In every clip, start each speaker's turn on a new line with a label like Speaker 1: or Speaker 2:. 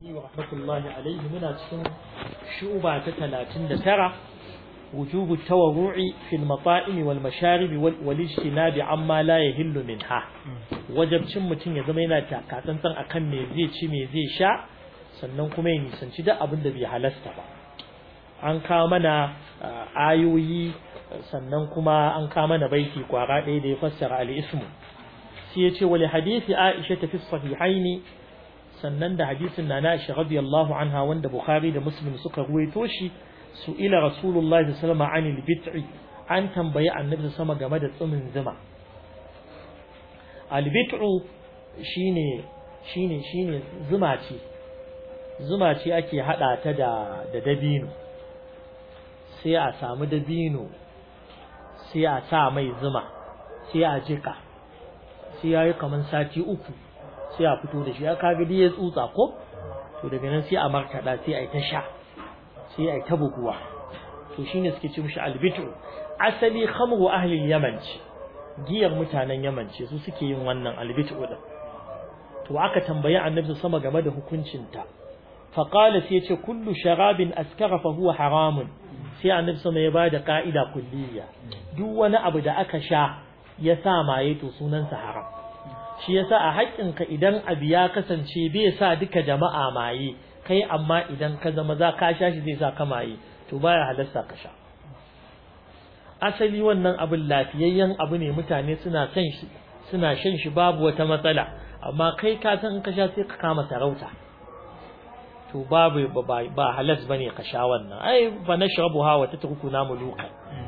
Speaker 1: ورحمة الله عليه من أتسن شعبة تتلاتين دترة وجوب التورع في المطائم والمشارب والاجتناب عما لا يهل منها وجب cin mutum ya zama yana takatsantsan akan me zai ci me zai sha sannan kuma ya nisanci duk abin da bai halasta ba an kawo mana ayoyi sannan kuma an kawo mana baiti kwara ɗaya da ya fassara al-ismu sai ya ce wali hadisi Aisha ta fi sahihaini sannan da hadisin na Aisha radiyallahu anha wanda Bukhari da Muslim suka ruwaito shi su ila Rasulullahi sallallahu alaihi wasallam bit'i an tambayi Annabi sama game da tsumin zuma al-bit'u shine shine shine zuma ce zuma ce ake hada ta da da dabino sai a samu dabino sai a sa mai zuma sai a jika sai yayi kaman sati uku sai a fito da shi ya kaga dai ya tsutsa ko to daga nan sai a markada sai ai ta sha sai ai ta buguwa to shine suke ce mishi albitu asali khamru ahli yaman ce giyar mutanen yaman ce su suke yin wannan albitu din to aka tambayi annabi sama game da hukuncin ta fa qala sai ce kullu sharabin askara fa huwa haramun sai annabi sama ya bada ka'ida kulliya duk wani abu da aka sha ya sa maye to sunansa haram shi yasa a haƙƙinka idan abu ya kasance bai sa duka jama'a maye kai amma idan ka zama za ka sha shi zai sa ka maye to baya halasta ka sha asali wannan abin lafiyayyen abu ne mutane suna son shi suna shan shi babu wata matsala amma kai ka san in ka sha sai ka kama sarauta to babu ba halas bane ka sha wannan ai fa nashrabuha wa tatrukuna muluka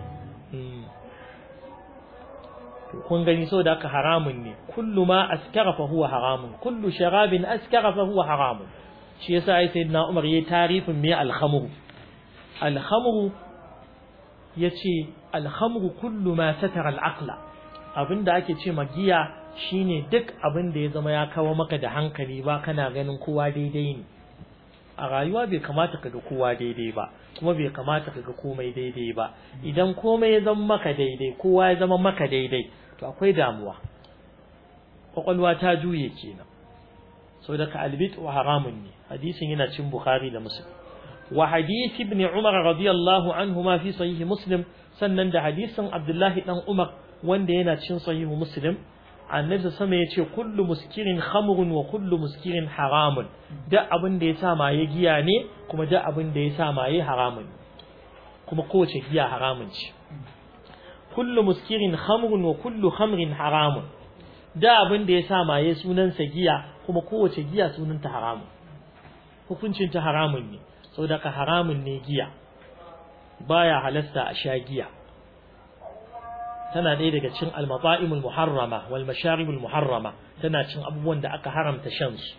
Speaker 1: kun gani so da aka haramun ne kullu ma askara fa huwa haramun kullu sharabin askara fa huwa haramun shi yasa ai sayyidina Umar yayi tarifin me al-khamru al-khamru yace al-khamru kullu ma satara al-aqla abinda ake ce magiya shine duk abinda ya zama ya kawo maka da hankali ba kana ganin kowa daidai ne a rayuwa bai kamata ka ga kowa daidai ba kuma bai kamata ka ga komai daidai ba idan komai ya zama maka daidai kowa ya zama maka daidai to akwai damuwa kwakwalwa ta juye kenan sau da ka albit wa haramun ne hadisin yana cin bukhari da muslim wa hadisi ibn umar radiyallahu anhu ma fi sahih muslim sannan da hadisin abdullahi dan umar wanda yana cin sahih muslim annabi sama ya ce kullu muskirin khamrun wa kullu muskirin haramun da abin da ya sa maye giya ne kuma da abin da ya sa maye haramun kuma kowace giya haramun ce kullu muskirin khamrun wa kullu khamrin haramun da abin da ya sa maye sunansa giya kuma kowace giya sunanta haramun hukuncin ta haramun ne saboda ka haramun ne giya baya halasta a sha giya tana ɗaya daga cin almata'imul muharrama wal masharibul muharrama tana cin abubuwan da aka haramta shan su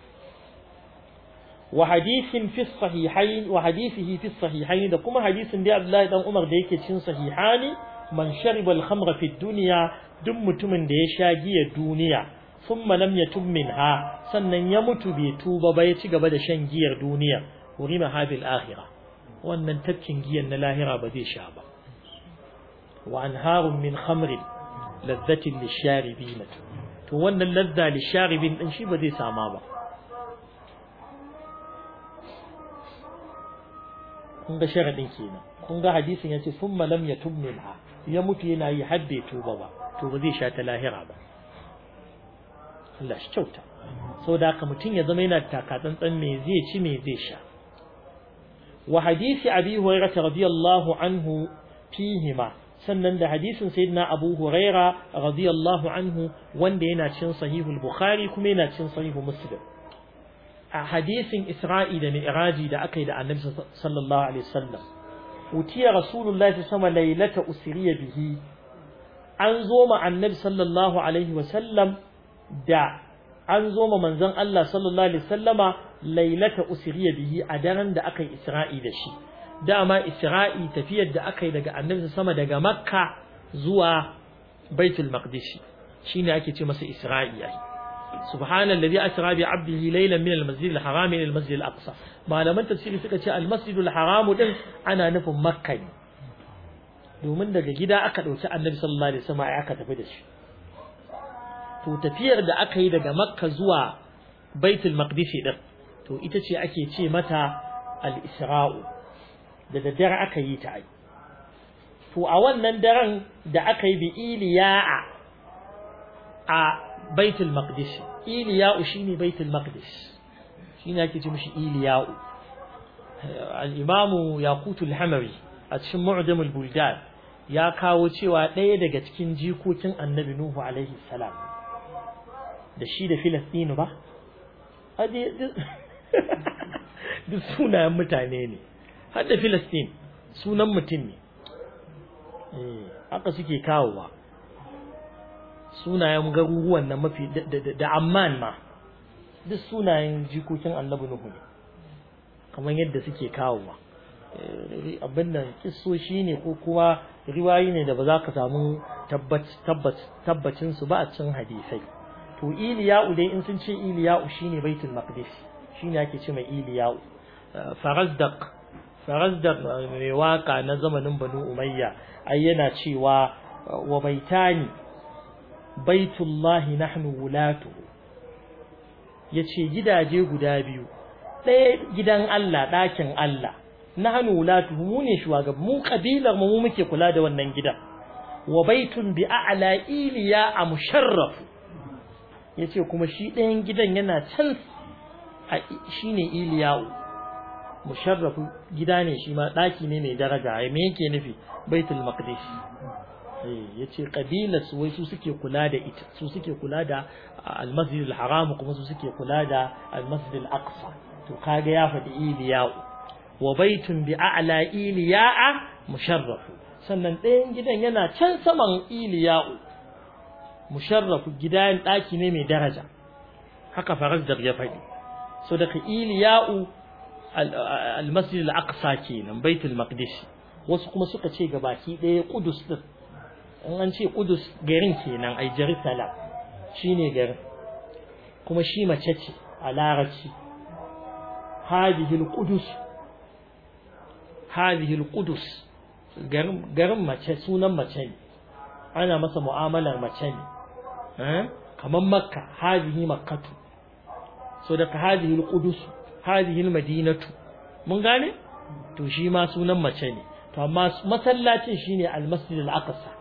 Speaker 1: wa hadithin fi sahihain wa hadithihi fi sahihain da kuma hadisin da Abdullahi dan Umar da yake cin sahihani man shariba al-khamra fi dunya duk mutumin da ya sha giya duniya thumma lam yatub minha sannan ya mutu bai tuba ba ya ci gaba da shan giyar duniya hurima habil akhirah wannan tafkin giyan na lahira ba zai sha ba وأنهار من خمر لذة للشاربين to wannan ladda lisharibin din shi ba zai sama ba kun ga sharadin kenan kun ga hadisin yace thumma lam yatub minha ya mutu yana yi hadde tuba ba to ba zai sha ta lahira ba Allah shi kyauta saboda haka mutum ya zama yana takatsantsan me zai ci me zai sha wa hadisi abi hurairah radiyallahu anhu fihima sannan da hadisin sayyidina Abu Huraira radiyallahu anhu wanda yana cin sahihul Bukhari kuma yana cin sahihu Muslim a hadisin Isra'i da Mi'raji da aka yi da Annabi sallallahu alaihi wasallam utiya Rasulullahi sama lailata usriya bihi an zo ma Annabi sallallahu alaihi wasallam da an zo ma manzon Allah sallallahu alaihi wasallama lailata usriya bihi a daren da aka yi Isra'i da shi dama Isra'i tafiyar da aka yi daga annabi sama daga Makka zuwa Baitul Maqdis shine ake ce masa Isra'i ai subhanallazi asra bi 'abdihi laylan min al-masjid al-haram ila al-masjid al-aqsa malaman tafsiri suka ce al-masjid al-haram din ana nufin Makka ne domin daga gida aka dauki annabi sallallahu alaihi wasallam aka tafi da shi to tafiyar da aka yi daga Makka zuwa Baitul Maqdis din to ita ce ake ce mata al-isra'u da daddare aka yi ta ai to a wannan daren da aka yi bi iliya'a a baitul maqdis iliya'u shine baitul maqdis shine ake ce mishi iliya'u al-imamu yaqutul hamawi a cikin mu'jamul buldan ya kawo cewa ɗaya daga cikin jikokin annabi nuhu alaihi salam da shi da filistinu ba duk sunayen mutane ne har da filistin sunan mutum ne haka suke kawowa sunayen garuruwan nan mafi da amman ma duk sunayen jikokin annabi nuhu ne kamar yadda suke kawowa abin nan kissoshi ne ko kuma riwayi ne da ba za ka samu tabbacin su ba a cikin hadisai to iliya'u dai in sun ce iliya'u shine baitul maqdis shine ake ce mai iliya'u farazdaq farazdaq mai waka na zamanin banu umayya ai yana cewa wa baitani baitullahi nahnu wulatu yace gidaje guda biyu ɗaya gidan Allah ɗakin Allah nahnu wulatu mu ne shugaban mu kabilar mu muke kula da wannan gidan wa baitun bi a'la iliya a musharraf yace kuma shi ɗayan gidan yana can shine iliya'u musharrafu gida ne shi ma ɗaki ne mai daraja ai me yake nufi baitul maqdis eh yace kabilar su wai su suke kula da ita su suke kula da al-masjid al-haram kuma su suke kula da al-masjid al-aqsa to kaga ya faɗi iliya'u wa baitun bi a'la iliya'a musharrafu sannan ɗayan gidan yana can saman iliya'u musharrafu gidan ɗaki ne mai daraja haka farazdar ya faɗi so daga iliya'u al-masjid al-aqsa kenan baitul maqdis wasu kuma suka ce ga baki ɗaya kudus din in an ce kudus garin kenan ai jerusalem shine garin kuma shi mace ce a larabci hadhihi al-qudus hadhihi al-qudus garin mace sunan mace ne ana masa mu'amalar mace ne kamar makka hadhihi makkatu so daga hadhihi al-qudus hadhihi al-madinatu mun gane to shi ma sunan mace ne to amma masallacin shine al-masjid al-aqsa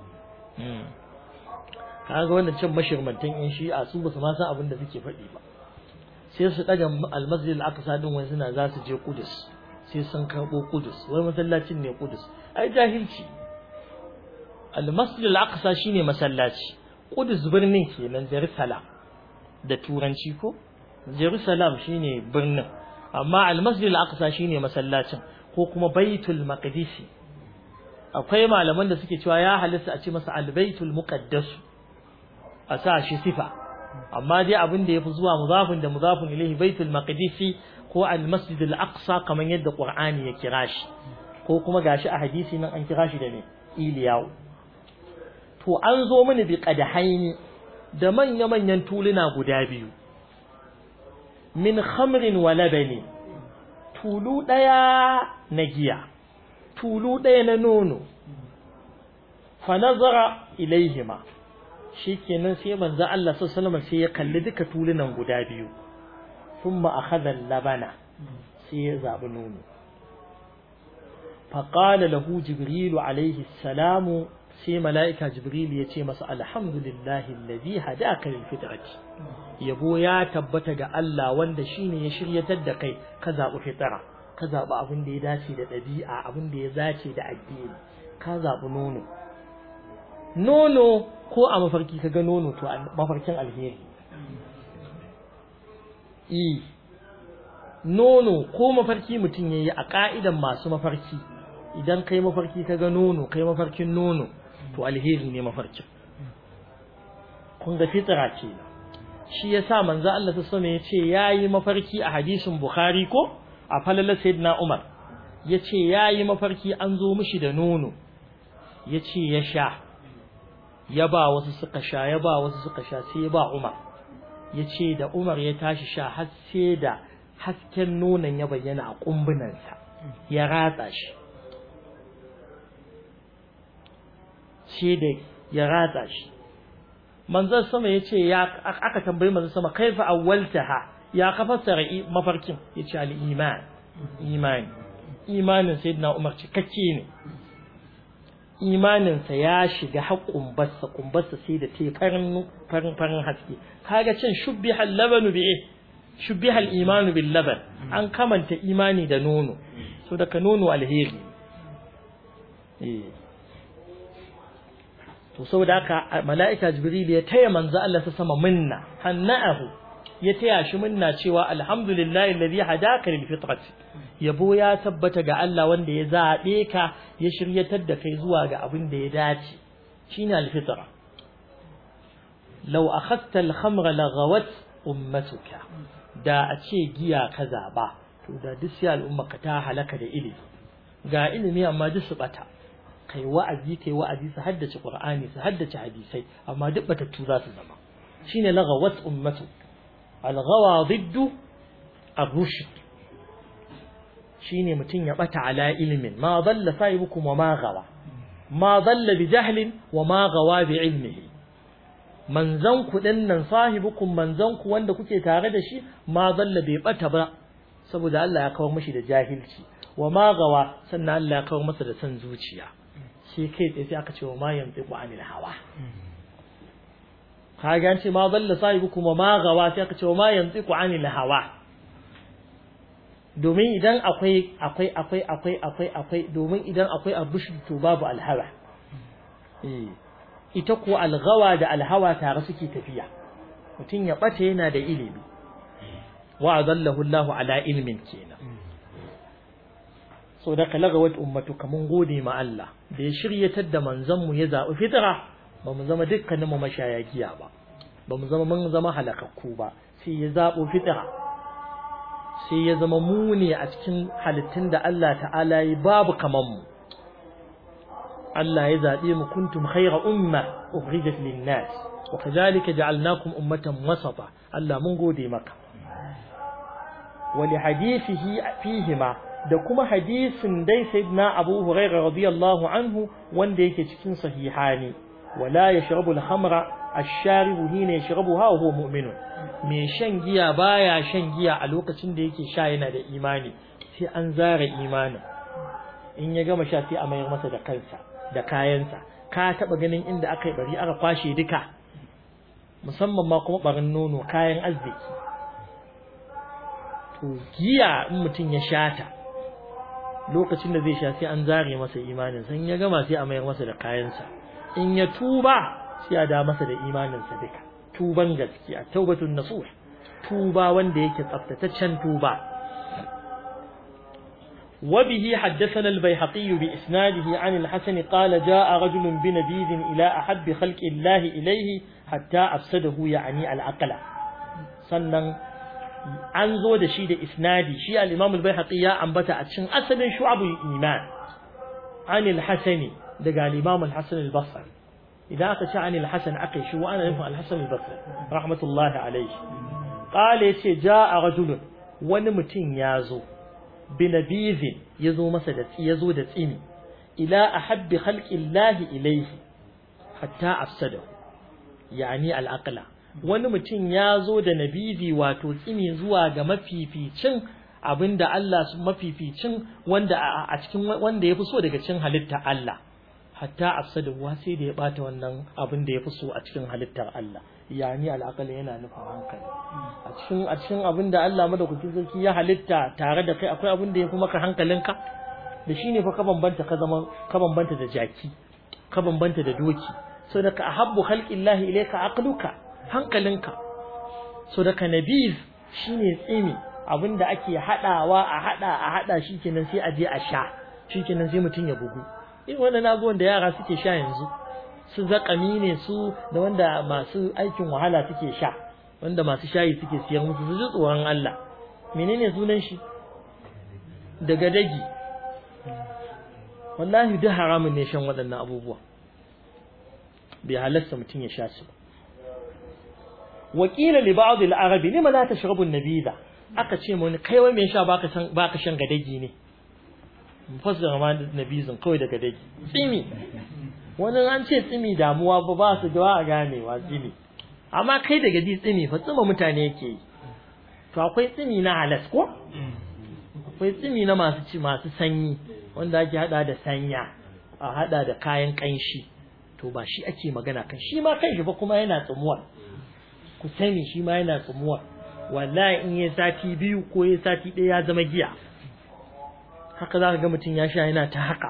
Speaker 1: kaga wannan cin mashirmantan in shi a su basu ma san abin da suke faɗi ba sai su daga al-masjid al-aqsa din wani suna za su je Qudus sai sun karbo Qudus wai masallacin ne Qudus ai jahilci al-masjid al-aqsa shine masallaci Qudus birnin kenan Jerusalem da turanci ko Jerusalem shine birnin amma al-masjid al-aqsa shine masallacin ko kuma baitul maqdisi akwai malaman da suke cewa ya halitta a ce masa al-baitul muqaddas a sa shi sifa amma dai abin da yafi zuwa mudafin da mudafin ilayhi baitul maqdisi ko al-masjid al-aqsa kaman yadda qur'ani ya kira shi ko kuma gashi a hadisi nan an kira shi da me iliyau to an zo mini bi qadahaini da manya manyan tuluna guda biyu min khamrin wa labani tulu daya na giya tulu daya na nono fa nazara ilaihima shikenan sai manzo Allah sallallahu alaihi sai ya kalli duka tulunan guda biyu thumma akhadha labana sai ya zabi nono fa qala lahu jibril alaihi salamu sai mala'ika jibril ya ce masa alhamdulillahi alladhi hadaka lil fitrati yabo ya tabbata ga Allah wanda shine ya shiryatar da kai ka zabi fitra ka zabi abin da ya dace da dabi'a abin da ya dace da addini ka zabi nono nono ko a mafarki kaga nono to mafarkin alheri e nono ko mafarki mutum yayi a ka'idan masu mafarki idan kai mafarki kaga nono kai mafarkin nono to alheri ne mafarkin kun ga fitra ce shi yasa manzo Allah ta sama yace yayi mafarki a hadisin Bukhari ko a falala sayyidina Umar yace yayi mafarki an zo mishi da nono yace ya sha ya ba wasu suka sha ya ba wasu suka sha sai ya ba Umar yace da Umar ya tashi sha har sai da hasken nonon ya bayyana a kumbunansa ya ratsa shi sai da ya ratsa shi manzon sama yace ya aka tambayi manzon sama kaifa awwaltaha ya ka fassara mafarkin yace al-iman imani imanin sayyidina Umar cikakke ne imaninsa ya shiga haƙƙun bassa kumbarsa sai da ta farin farin farin haske kaga cin shubbiha al-labanu bi shubbiha al-imanu bil laban an kamanta imani da nono so daga nono alheri eh to saboda haka mala'ika jibril ya taya manzo Allah ta sama minna hanna'ahu ya taya shi minna cewa alhamdulillahi alladhi hadaka lil fitrati yabo ya tabbata ga Allah wanda ya zabe ka ya shiryatar da kai zuwa ga abin da ya dace shine al-fitra law akhadta al-khamra laghawat ummatuka da a ce giya ka zaba to da duk sai al'umma ka ta halaka da ilimi ga ilimi amma duk su bata kai wa'azi kai wa'azi su haddace qur'ani su haddace hadisai amma duk batattu za su zama shine laghawat ummatu al-ghawa diddu ar-rushd shine mutun ya bata ala ilmin ma dalla sahibukum wa ma gawa ma dalla bi jahlin wa ma gawa bi ilmihi manzan ku dinnan sahibukum manzan ku wanda kuke tare da shi ma dalla bai bata ba saboda Allah ya kawo mishi da jahilci wa ma gawa sannan Allah ya kawo masa da san zuciya shi kai tsaye sai aka ce wa ma yantiqu anil hawa kaga an ce ma dalla sahibukum wa ma gawa sai aka ce wa ma yantiqu anil hawa domin idan akwai akwai akwai akwai akwai akwai domin idan akwai abush to babu alhawa eh ita ko algawa da alhawa tare suke tafiya mutum ya bata yana da ilimi wa adallahu Allahu ala ilmin kenan so da kalagawat ummatu kamun gode ma Allah da ya shiryatar da manzon mu ya zabi fitra ba mu zama dukkanin mu mashaya giya ba ba mu zama mun zama halakakku ba sai ya zabo fitra sai ya zama mu ne a cikin halittun da Allah ta'ala yi babu kaman mu Allah ya zabe mu kuntum khayra umma ukhrijat lin-nas wa kadhalika ja'alnakum ummatan wasata Allah mun gode maka wa li hadithihi fihima da kuma hadisin dai sayyidina Abu Hurairah radiyallahu anhu wanda yake cikin sahihani wala yashrabu al-khamra ash-sharibu hina yashrabuha wa huwa mu'minun mai shan giya baya shan giya a lokacin da yake sha yana da imani sai an zara imanin in ya gama sha sai a mayar masa da kansa da kayansa ka taba ganin inda aka yi bari aka kwashe duka musamman ma kuma barin nono kayan arziki to giya in mutum ya shata lokacin da zai sha sai an zare masa imanin san ya gama sai a mayar masa da kayansa in ya tuba sai a da masa da imaninsa duka tuban gaskiya taubatun nasuh tuba wanda yake tsaftataccen tuba وبه حدثنا البيهقي بإسناده عن الحسن قال جاء رجل بنبيذ إلى أحب خلق الله إليه حتى أفسده يعني العقل sannan an zo da shi da isnadi shi al-Imam al-Baihaqi ya ambata a cikin asalin shu'abul iman an al-Hasani daga al-Imam al-Hasan al-Basri idan aka ce an al-Hasan aka shi wa ana nufin al-Hasan al-Basri rahmatullahi alayhi qala yace jaa rajulun wani mutum ya zo binabizin ya zo masa da ya zo da tsini ila ahabbi khalqillahi ilayhi hatta afsadahu yani al-aqla wani mutum ya zo da nabizi wato tsini zuwa ga mafificin abinda Allah su mafificin wanda a cikin wanda yafi so daga cikin halitta Allah hatta afsadahu sai da ya bata wannan abin da yafi so a cikin halittar Allah yani al'aqal yana nufin hankali a cikin a cikin abin da Allah madaukakin sarki ya halitta tare da kai akwai abin da yafi maka hankalinka da shine fa ka bambanta ka zama ka bambanta da jaki ka bambanta da doki so da ka ahabbu khalqillahi ilayka aqluka hankalinka so da ka nabiz shine tsimi abinda ake hadawa a hada a hada shikenan sai a je a sha shikenan sai mutun ya bugu irin wannan abubuwan da yara suke sha yanzu su zakami ne su da wanda masu aikin wahala suke sha wanda masu shayi suke siyar musu su ji tsoron Allah menene sunan shi daga dagi wallahi duk haramun ne shan waɗannan abubuwa bai halasta mutum ya sha su ba wakila li ba'd al-arab lima la tashrabu an-nabida aka ce mun kai wai me sha baka san baka shan gadagi ne mufassara ma nabizin kawai daga dagi tsimi wani an ce tsimi damuwa ba ba su da a ganewa tsimi amma kai daga ji tsimi fa tsima mutane yake yi to akwai tsimi na halas ko akwai tsimi na masu ci masu sanyi wanda ake hada da sanya a hada da kayan kanshi to ba shi ake magana kan shi ma kanshi ba kuma yana tsumuwa ku sani shi ma yana tsumuwa wallahi in ya sati biyu ko ya sati ɗaya ya zama giya haka za ka ga mutum ya sha yana ta haka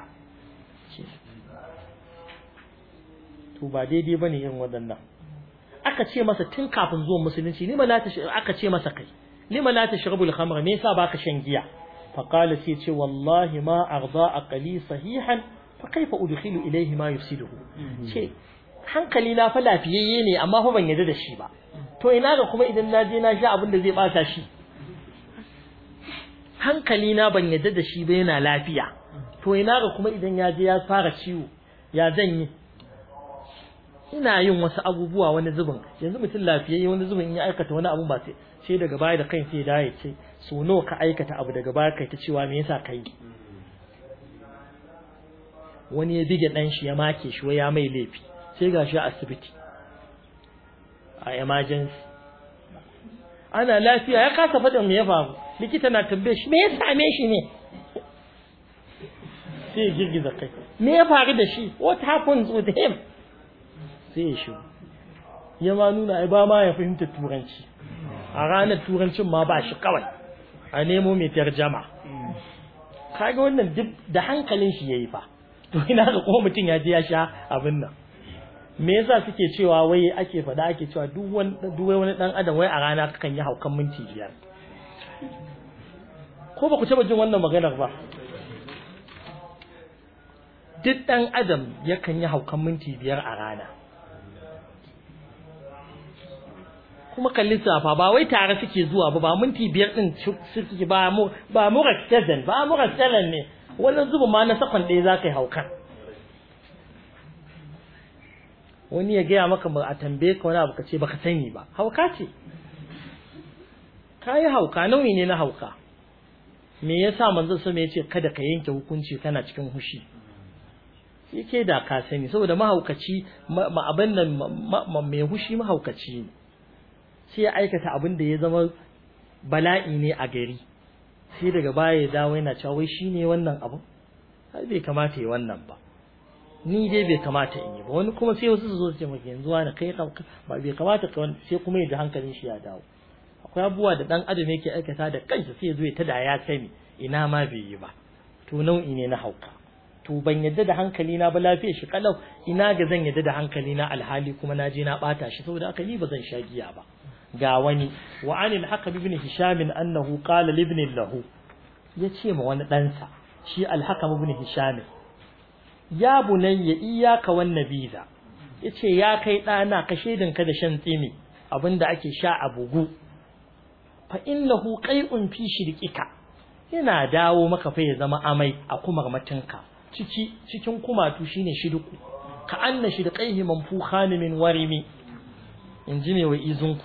Speaker 1: to ba daidai ba ne irin waɗannan aka ce masa tun kafin zuwan musulunci lima la ta aka ce masa kai lima la tashrabul khamra me yasa baka shan giya fa qala sai ce wallahi ma arda aqli sahihan fa kaifa udkhilu ilayhi ma yufsiduhu ce hankali na fa lafiyayye ne amma fa ban yarda da shi ba to ina ga kuma idan na je na sha abin da zai bata shi hankali na ban yarda da shi ba yana lafiya to ina ga kuma idan ya je ya fara ciwo ya zan yi ina yin wasu abubuwa wani zubin yanzu mutum lafiyayye wani zubin in ya aikata wani abu ba sai sai daga baya da kai sai da ya ce so nawa ka aikata abu daga baya kai ta cewa me yasa kai wani ya bige dan shi ya make shi wai ya mai laifi sai ga shi a asibiti a emergency ana lafiya ya kasa faɗin me ya faru likita na tambaye shi me ya same shi ne sai ya girgiza kai me ya faru da shi what happens with him sai ya shigo ya ma nuna ai ba ma ya fahimta turanci a ranar turancin ma ba shi kawai a nemo mai tarjama kaga wannan duk da hankalin shi yayi fa to ina ga kuma mutum ya je ya sha abin nan me yasa suke cewa wai ake faɗa ake cewa duk wani duk wani dan adam wai a rana kakan yi haukan minti biyar ko ba ku taba jin wannan maganar ba duk dan adam yakan yi haukan minti biyar a rana kuma kallin safa ba wai tare suke zuwa ba ba minti biyar din suke ba mu ba mu raktadan ba mu raktadan ne wannan zuba ma na sakon ɗaya za ka yi haukan wani ya gaya maka a tambaye ka wani abu ka ce baka sani ba hauka ce ka yi hauka nauyi ne na hauka me yasa manzo sama ya ce kada ka yanke hukunci kana cikin hushi yake da ka sani saboda mahaukaci ma abin nan mai hushi mahaukaci ne sai ya aikata abin da ya zama bala'i ne a gari sai daga baya ya dawo yana cewa wai shine wannan abu har bai kamata yi wannan ba ni dai bai kamata in yi ba wani kuma sai wasu su zo su ce maka yanzu wani kai ba bai kamata ka sai kuma ya ji hankalin shi ya dawo akwai abubuwa da dan adam yake aikata da kansa sai ya zo ya tada ya sani ina ma bai yi ba to nau'i ne na hauka to ban yadda da hankali na ba lafiya shi kalau ina ga zan yadda da hankali na alhali kuma na je na bata shi saboda haka ni ba zan sha giya ba ga wani wa anil hakam ibn hisham annahu qala li ibn lahu yace ma wani ɗansa shi al-hakam ibn hisham ya bunayya iyyaka wan nabiza yace ya kai ɗana ka shedinka da shan tsimi abinda ake sha a bugu fa innahu qai'un fi shirqika yana dawo maka fa ya zama amai a kumar matinka ciki cikin kumatu shine shidku ka anna shidqaihi manfukhan min warimi inji ne wa izunku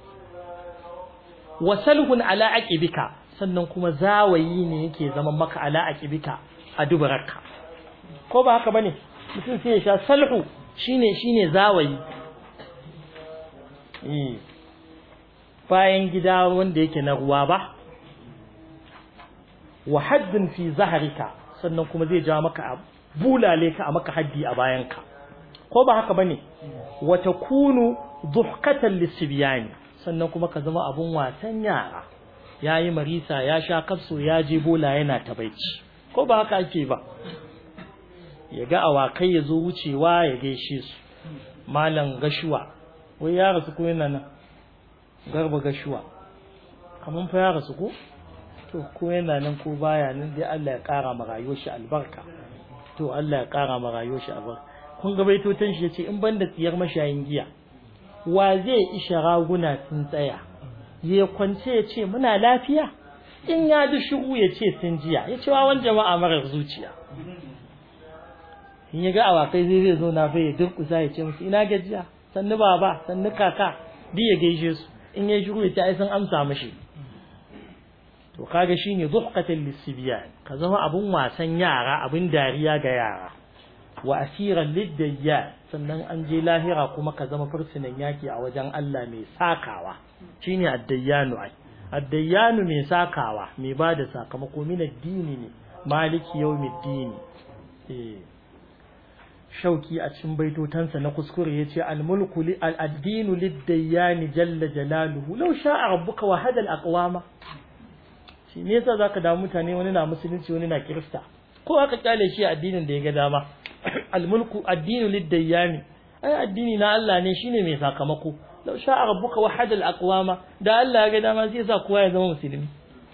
Speaker 1: wasalhun ala aqibika sannan kuma zawayi ne yake zama maka ala aqibika a dubaraka ko ba haka bane mutum sai ya sha salhu shine shine zawayi eh bayan gida wanda yake na ruwa ba wa haddun fi zaharika sannan kuma zai ja maka bulale ka a maka haddi a bayanka ko ba haka bane wa takunu duhkatan lisbiyani sannan kuma ka zama abun wasan yara yayi marisa ya sha kafso ya je bola yana tabaici ko ba haka ake ba ya ga awakai ya zo wucewa ya gaishe su malam gashuwa wai ya rasu ko yana nan garba gashuwa kaman fa ya rasu ko to ko yana nan ko baya nan dai Allah ya kara ma rayuwar shi albarka to Allah ya kara ma rayuwar shi albarka kun ga baitotan shi yace in banda tsiyar mashayin giya wa zai isha raguna sun tsaya ya kwance ya ce muna lafiya in ya ji shiru ya ce sun jiya ya ce wawan jama'a marar zuciya in ya ga awakai zai zai zo na fa ya durkusa ya ce musu ina gajiya sannu baba sannu kaka duk ya gaishe su in ya shiru ya ce ai sun amsa mashi to kaga shine zuhqatan lisibyan ka zama abun wasan yara abun dariya ga yara wa asiran liddayya sannan an je lahira kuma ka zama fursunan yaki a wajen Allah mai sakawa shine addayyanu ai addayyanu mai sakawa mai bada sakamako min addini ne maliki yawmiddin eh shauki a cikin baitotansa na kuskure yace al-mulku al-addinu lid-dayyan jalla jalaluhu law sha'a rabbuka wa hada al-aqwama shi ne yasa zaka da mutane wani na musulunci wani na kirista ko aka kyale shi addinin da ya ga dama al-mulku addinu lid-dayyan ai addini na Allah ne shine mai sakamako law sha'a rabbuka wa hada al-aqwama da Allah ya ga dama sai sa kowa ya zama musulmi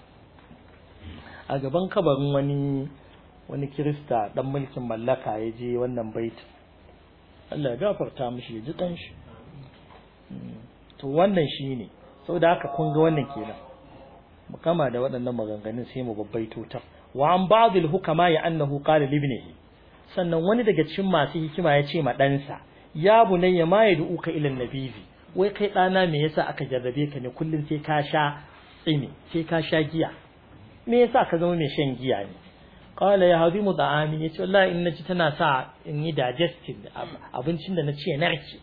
Speaker 1: a gaban kabarin wani wani kirista dan mulkin mallaka ya je wannan baitin Allah ya gafarta mishi ya ji dan shi to wannan shine saboda haka kun ga wannan kenan mu kama da waɗannan maganganun sai mu babbaito ta wa an ba'd al hukama ya annahu qala li ibnihi sannan wani daga cikin masu hikima ya ce ma ɗansa ya bunayya ma yad'uka ila nabizi wai kai ɗana me yasa aka jarrabe ka ne kullun sai ka sha tsini sai ka sha giya me yasa ka zama mai shan giya ne qala ya hadimu da'ami yace wallahi in naci tana sa in yi digestive abincin da naci ya narke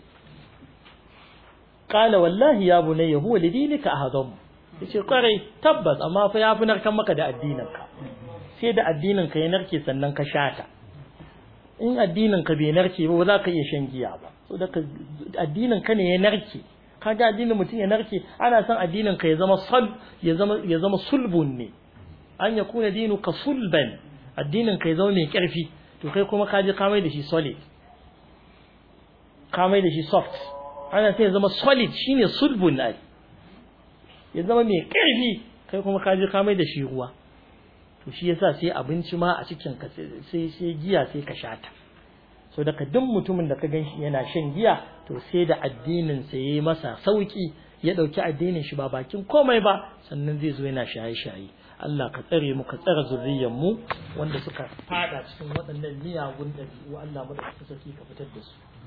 Speaker 1: qala wallahi ya bunayya huwa lidinika ahadam yace kwarai tabbas amma fa yafi narkan maka da addinin ka sai da addinin ka ya narke sannan ka shata in addinin ka bai narke ba ba za ka iya shan giya ba saboda addinin ka ne ya narke kaga addinin mutum ya narke ana son addinin ka ya zama sal ya zama ya zama sulbun ne an ya kuna dinu ka sulban addinin ka ya zama mai ƙarfi to kai kuma ka je ka mai da shi solid ka mai da shi soft ana sai ya zama solid shine sulbun ai ya zama mai ƙarfi kai kuma ka je ka mai da shi ruwa to shi yasa sai abinci ma a cikin ka sai sai giya sai ka shata so daga duk mutumin da ka ganshi yana shan giya to sai da addinin sa yayi masa sauki ya dauki addinin shi ba bakin komai ba sannan zai zo yana shaye-shaye Allah ka tsare mu ka tsare zuriyar mu wanda suka fada cikin waɗannan miyagun ɗabi'u Allah mu da saki ka fitar da su